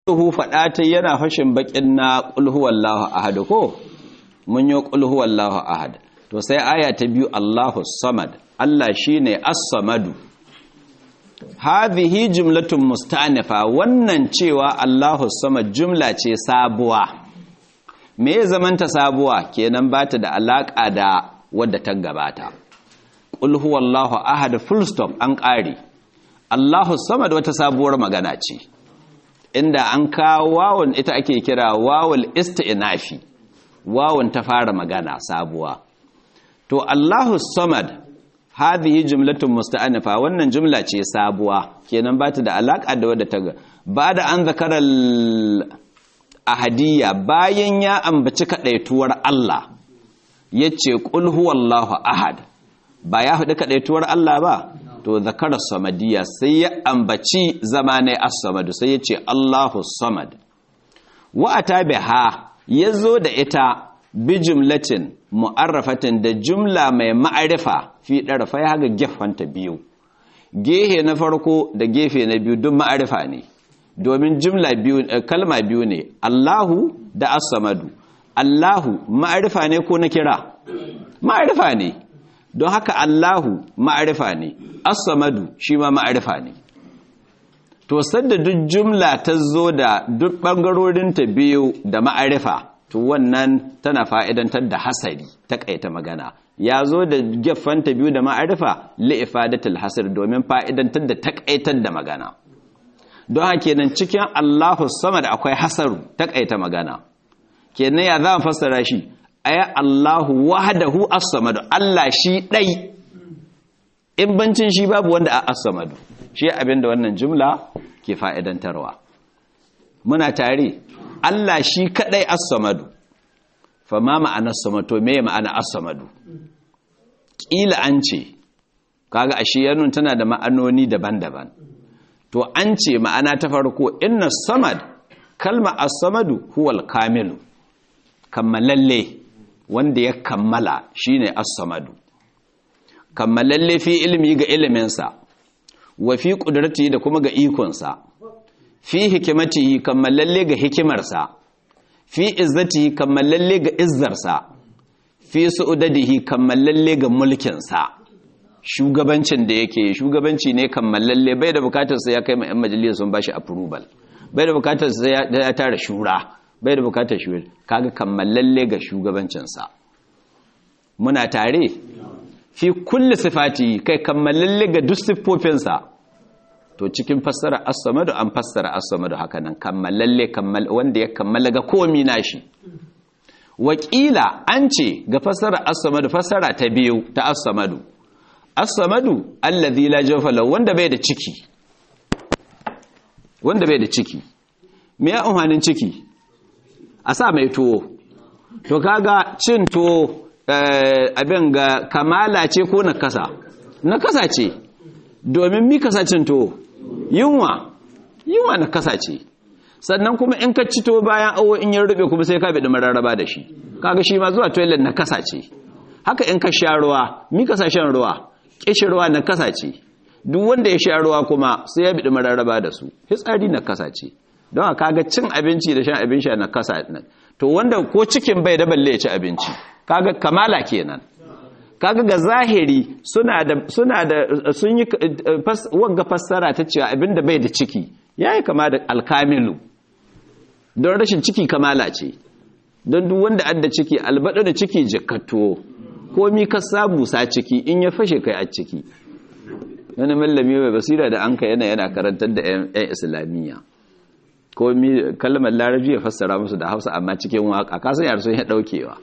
Allahu faɗa ta yana fashin bakin na ƙulhuwallahu ahad ko mun yi ƙulhuwallahu ahad to sai aya ta biyu Allahu samad Allah shine as-samadu hadhihi jumlatun musta'nifa wannan cewa Allahu samad jumla ce sabuwa me ya zamanta sabuwa kenan bata da alaka da wadda ta gabata qul huwallahu ahad full stop an ƙare Allahu samad wata sabuwar magana ce inda an kawo wawon ita ake kira wawul isti'nafi wawon ta fara magana sabuwa to Allahu samad hadhihi jumlatun musta'anifa wannan jumla ce sabuwa kenan ba ta da alaka da wadda ta ga ba da an zakara ahadiyya bayan ya ambaci kadaituwar Allah yace qul huwallahu ahad ba ya hudu kadaituwar Allah ba to zakara samadiyya sai ya ambaci zamanai as-samadu sai yace Allahu samad wa atabiha yazo da ita bi jumlatin mu'arrafatin da jumla mai ma'arifa fi ɗarfa ya ga gefanta biyu gehe na farko da gefe na biyu duk ma'arifa ne domin jumla biyu kalma biyu ne Allahu da as-samadu Allahu ma'arifa ne ko na kira ma'arifa ne don haka Allahu ma'arifa ne as-samadu shi ma ma'arifa ne to sanda duk jumla ta zo da duk bangarorinta biyu da ma'arifa to wannan tana fa'idantar da hasari ta ƙaita magana ya zo da gefanta biyu da ma'arifa li'ifadatul hasar domin fa'idantar da taƙaitar da magana don haka kenan cikin Allahu sama da akwai hasaru ta ƙaita magana kenan ya za mu fassara shi aya Allahu wahdahu as-samad Allah shi ɗai in bancin shi babu wanda a as-samad shi abinda wannan jumla ke fa'idantarwa muna tare Allah shi kadai as-samadu fa ma ma'anar samado me ma'ana as-samadu kila an ce kaga ashe yanun tana da ma'anoni daban-daban to an ce ma'ana ta farko inna samad kalma as-samadu huwal kamilu kammalalle wanda ya kammala shine as-samadu kammalalle fi ilmi ga iliminsa wa fi qudratihi da kuma ga ikonsa fi hikimatihi kammalalle ga hikimarsa fi izzatihi kammalalle ga izzarsa fi su'udadihi kammalalle ga mulkinsa shugabancin da yake shugabanci ne kammalalle bai da bukatar sai ya kai ma 'yan majalisa sun bashi approval bai da bukatar sai ya tara shura bai da bukatar shura kaga kammalalle ga shugabancinsa muna tare fi kulli sifati kai kammalalle ga duk siffofinsa to cikin fassara as-samadu an fassara as-samadu haka nan kammalalle kammal wanda ya kammala ga komi nashi wakila an ce ga fassara as-samadu fassara ta biyu ta as-samadu as-samadu allazi la jawfa lahu wanda bai da ciki wanda bai da ciki me ya umhanin ciki a sa mai tuwo to kaga cin tuwo abin ga kamala ce ko nakasa nakasa ce domin mi kasacin tuwo yunwa yunwa na kasace sannan kuma in ka cito bayan awo in yin rube kuma sai ka bidi mararraba da shi kaga shi ma zuwa toilet na kasace haka in ka sha ruwa mi ka shan ruwa kishi ruwa na kasace duk wanda ya sha ruwa kuma sai ya bidi mararraba da su fitsari na kasace don haka kaga cin abinci da shan abin sha na kasa to wanda ko cikin bai da balle ya ci abinci kaga kamala kenan kaga ga zahiri suna da suna da sun yi wanga fassara ta cewa abinda bai da ciki yayi kama da alkamilu don rashin ciki kamala ce don duk wanda adda ciki albada da ciki jikatto komi ka samu sa ciki in ya fashe kai a ciki wani mallami mai basira da anka yana yana karantar da yan islamiyya komi kalmar larabci ya fassara musu da hausa amma cikin waka kasan yar sun ya daukewa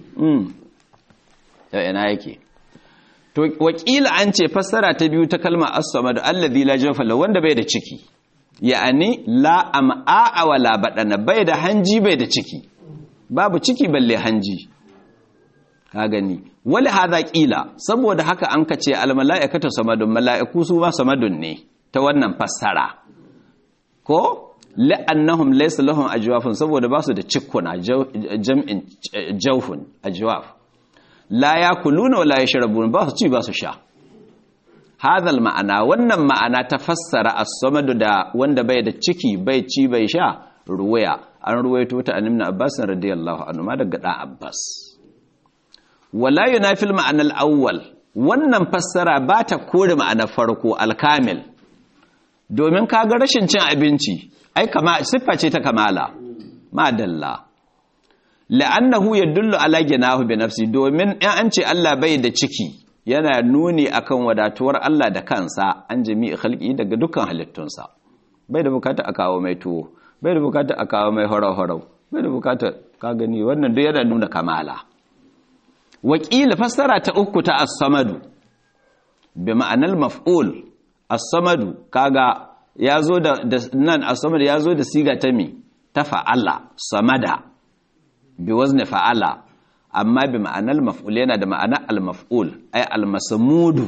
yau ina yake to wakila an ce fassara ta biyu ta kalma as-samad allazi la jawfa lahu wanda bai da ciki ya'ani la am'a wala badana bai da hanji bai da ciki babu ciki balle hanji ka gani wala hadha qila saboda haka an kace al mala'ikatu samadun mala'iku su ma samadun ne ta wannan fassara ko la'annahum laysa lahum ajwafun saboda basu da cikkuna jam'in jawfun ajwaf la ya kuluna wala yashrabun ba su ci ba su sha hadal ma'ana wannan ma'ana ta fassara as-samadu da wanda bai da ciki bai ci bai sha ruwaya an ruwaito ta an ibn abbas radiyallahu anhu ma daga dan abbas wala yunafil ma'anar awwal wannan fassara ba ta kore ma'anar farko alkamil domin kaga rashin cin abinci ai kama siffa ce ta kamala madalla la'annahu yadullu ala ginahu bi nafsi domin in an ce Allah bai da ciki yana nuni akan wadatuwar Allah da kansa an jami'i khalqi daga dukkan halittunsa bai da bukata a kawo mai tuwo bai da bukata a kawo mai horau-horau bai da bukata ka gani wannan duk yana nuna kamala wakila fassara ta uku ta as-samadu bi ma'anar maf'ul as-samadu kaga yazo da nan as-samadu yazo da siga ta mi ta fa'ala samada bi wazni fa'ala amma bi ma'anar maf'ul yana da ma'anar al-maf'ul ay al-masmudu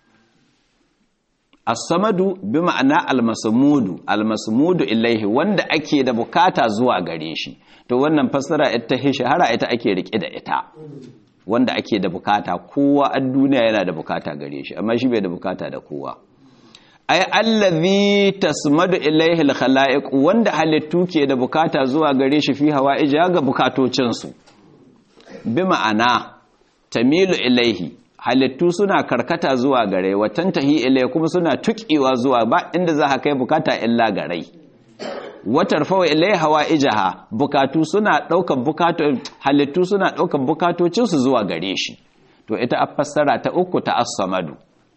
as-samadu bi ma'ana al-masmudu al-masmudu ilaihi wanda ake da bukata zuwa gare shi to wannan fassara ita shahara ita ake rike da ita wanda ake da bukata kowa a duniya yana da bukata gare shi amma shi bai da bukata da kowa ay allazi tasmadu ilaihi al-khalaiq wanda halittu ke da bukata zuwa gare shi fi hawaija ga bukatocin su bi ma'ana tamilu ilaihi halittu suna karkata zuwa gare watan tahi ilai kuma suna tukiwa zuwa ba inda za ka kai bukata illa gare watar fawa ilai hawa ijaha bukatu suna daukan bukatu halittu suna daukan bukatocinsu zuwa gare shi to ita a fassara ta uku ta as-samadu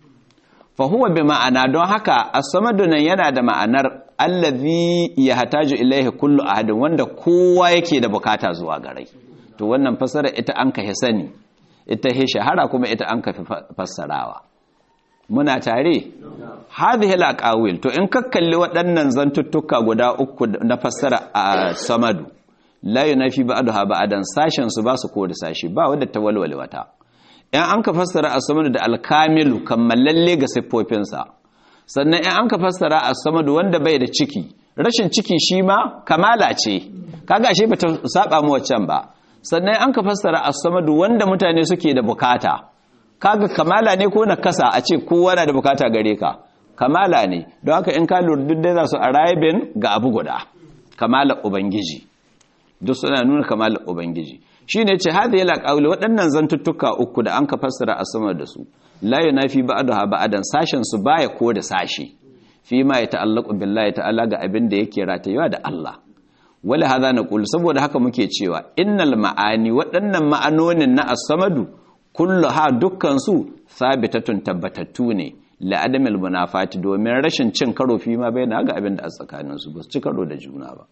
fa huwa bi ma'ana don haka as-samadu nan yana da ma'anar allazi yahtaju ilaihi kullu ahadin wanda kowa yake da bukata zuwa gare to wannan fassara ita an ka sani ita he shahara kuma ita an kafi fassarawa muna tare hadhihi alaqawil to in ka kalli waɗannan zantuttuka guda uku na fassara a samadu la yunafi ba'daha ba'dan sashen su ba su ko da sashi ba wanda ta walwale wata in an ka fassara a samadu da alkamilu kammalalle ga siffofinsa sannan in an ka fassara a samadu wanda bai da ciki rashin ciki shi ma kamala ce kaga shi bata saba mu waccan ba sannan an ka fassara as-samadu wanda mutane suke da bukata kaga kamala ne ko nakasa a ce kowa na da bukata gare ka kamala ne don haka in ka lura duk dai za su arriving ga abu guda kamala ubangiji duk suna nuna kamala ubangiji shine ce hadhihi al waɗannan zantuttuka uku da an ka fassara as-samadu da su la yunafi ba'daha ba'dan sashen su baya ko da sashi fi ma ya ta'allaqu billahi ta'ala ga abin da yake ratayewa da Allah wala haza na ƙulu saboda haka muke cewa innal ma'ani waɗannan ma'anonin na as-samadu kullu ha dukkansu sabitatun tabbatattu ne la'adamil munafati domin rashin cin karo fi ma bai na ga abin da a tsakaninsu ba su ci karo da juna ba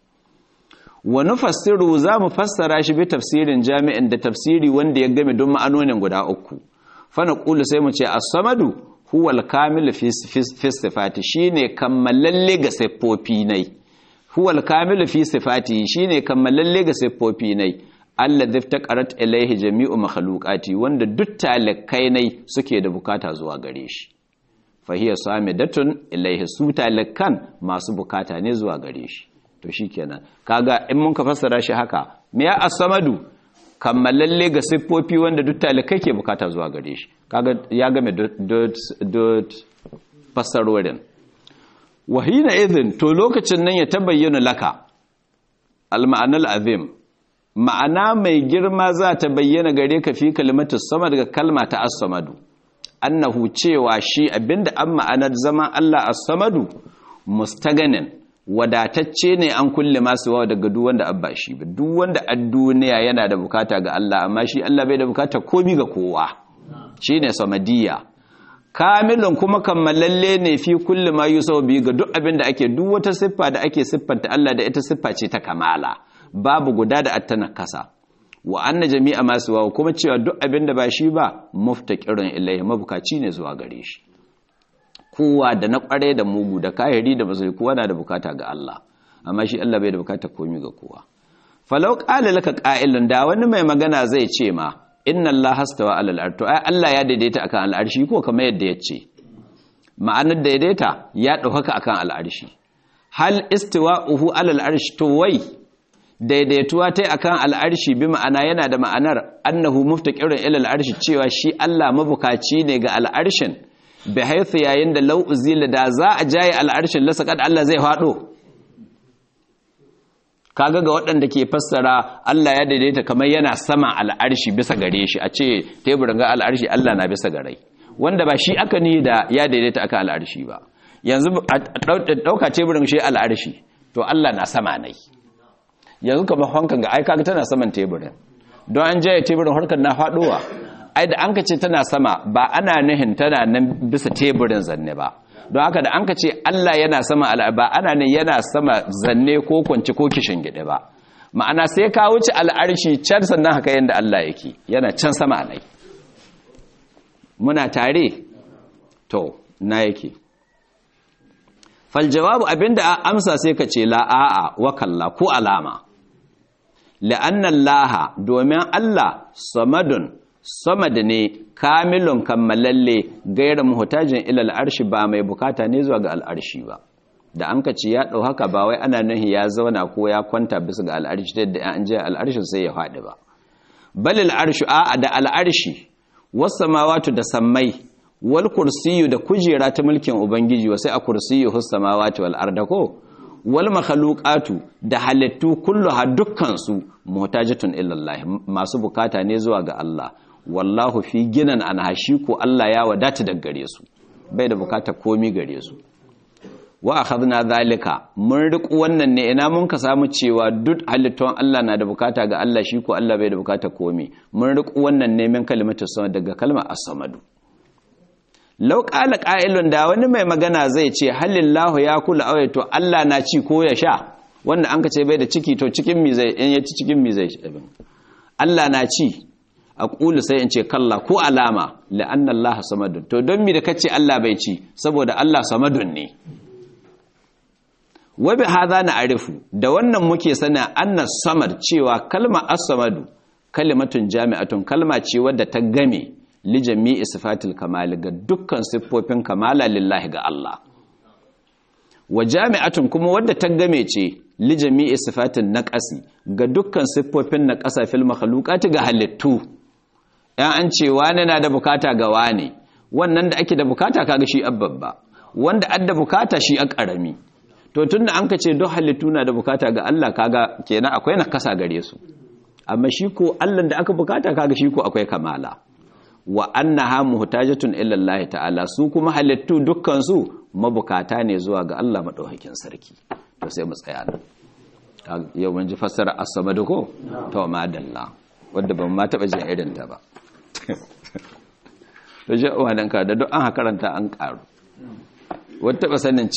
wa nufassiru za mu fassara shi bi tafsirin jami'in da tafsiri wanda ya game don ma'anonin guda uku fa na ƙulu sai mu ce as-samadu huwa al-kamil fi sifati shine kammalalle ga siffofi nai huwal kamilu fi sifati shine kammalalle ga siffofi nai alladhi taqarat ilaihi jami'u makhluqati wanda duk talakai nai suke da bukata zuwa gare shi fahiya samidatun ilaihi su talakan masu bukata ne zuwa gare shi to shikenan kaga in mun ka fassara shi haka me ya as-samadu kammalalle ga siffofi wanda duk talakai ke bukata zuwa gare shi kaga ya game dot fassarorin wahina izin to lokacin nan ya tabayyana laka al-ma'anal azim ma'ana mai girma za ta bayyana gare ka fi kalimatu sama daga kalma ta as-samadu annahu cewa shi abinda an ma'anar zaman Allah as-samadu mustaganin wadatacce ne an kulle masu wawa daga duk wanda abba shi ba duk wanda a duniya yana da bukata ga Allah amma shi Allah bai da bukata komi ga kowa shine samadiyya kamilun kuma kammalalle ne fi kulli ma yusau bi ga duk abin da ake duk wata siffa da ake siffanta Allah da ita siffa ce ta kamala babu guda da attana kasa wa anna jami'a masu wawa kuma cewa duk abin da ba shi ba muftaqirun ilaihi mabukaci ne zuwa gare shi kowa da na kware da mugu da kahiri da bazai kowa na da bukata ga Allah amma shi Allah bai da bukata komai ga kowa falau qala laka qa'ilun da wani mai magana zai ce ma inna Allah hastawa alal arshi to ai Allah ya daidaita akan al'arshi ko kamar yadda yace ma'anar daidaita ya dauka akan al'arshi hal istiwa'uhu alal arshi to wai daidaituwa tai akan al'arshi bi ma'ana yana da ma'anar annahu muftaqirun ila al'arshi cewa shi Allah mabukaci ne ga al'arshin bi haythu yayin da law uzila da za a jaye al'arshin lasaqad Allah zai fado kaga ga waɗanda ke fassara Allah ya daidaita kamar yana sama al'arshi bisa gare shi a ce teburin ga al'arshi Allah na bisa gare wanda ba shi aka ni da ya daidaita aka al'arshi ba yanzu ɗauka teburin shi al'arshi to Allah na sama nai yanzu kamar hankan ga aika tana saman teburin don an jaya teburin harkar na faɗowa ai da an ka ce tana sama ba ana nihin tana nan bisa teburin zanne ba don haka da an ka ce Allah yana sama ba ana ne yana sama zanne ko kwanci ko kishin gide ba ma'ana sai ka wuce al'arshi can sannan haka yadda Allah yake yana can sama nai muna tare to na yake fal jawabu abinda a amsa sai ka ce la a'a wa kalla ko alama la'anna laha domin Allah samadun samad ne kamilun kammalalle gaira muhtajin ilal arshi ba mai bukata ne zuwa ga al'arshi ba da an kace ya dau haka ba wai ana nahi ya zauna ko ya kwanta bisa ga al'arshi da an je al'arshin sai ya faɗi ba balil arshu a da al'arshi was samawati da sammai wal kursiyu da kujera ta mulkin ubangiji wa sai a kursiyu hus samawati wal arda ko wal makhluqatu da halittu kulluha dukkan su muhtajatun ila Allah masu bukata ne zuwa ga Allah wallahu fi ginan an hashi ko Allah ya wadata daga gare su bai da bukata komi gare su wa akhadna zalika mun riku wannan ne ina mun ka samu cewa duk halittun Allah na da bukata ga Allah shi ko Allah bai da bukata komi mun riku wannan ne min kalimatu sama daga kalmar as-samadu law qala qa'ilun da wani mai magana zai ce halillahu ya kula awai to Allah na ci ko ya sha wanda an ka ce bai da ciki to cikin mi zai in ya ci cikin mi zai Allah na ci a ƙulu sai in ce kalla ko alama la'anna Allah samadun to don mi da kace Allah bai ci saboda Allah samadun ne wabi haza na arifu da wannan muke sana anna samad cewa kalma as-samadu kalimatun jami'atun kalma ce wadda ta game li jami'i sifatil kamal ga dukkan siffofin kamala lillahi ga Allah wa jami'atun kuma wadda ta game ce li jami'i sifatin naqasi ga dukkan siffofin naqasa fil makhluqati ga halittu ‘yan an ce wane na da bukata ga wane wannan da ake da bukata kaga shi abbabba wanda adda bukata shi a ƙarami to tun da an ka ce don halittu na da bukata ga Allah kaga kenan akwai na kasa gare su amma shi ko Allah da aka bukata kaga shi ko akwai kamala wa annaha muhtajatun ila Allah ta'ala su kuma halittu dukkan su mabukata ne zuwa ga Allah madaukakin sarki to sai mu tsaya nan yau mun ji fassara as-samad ko to madalla wanda ban ma taba jin irin ta ba da shi uwa ka da duk an karanta an karu wata taba sanin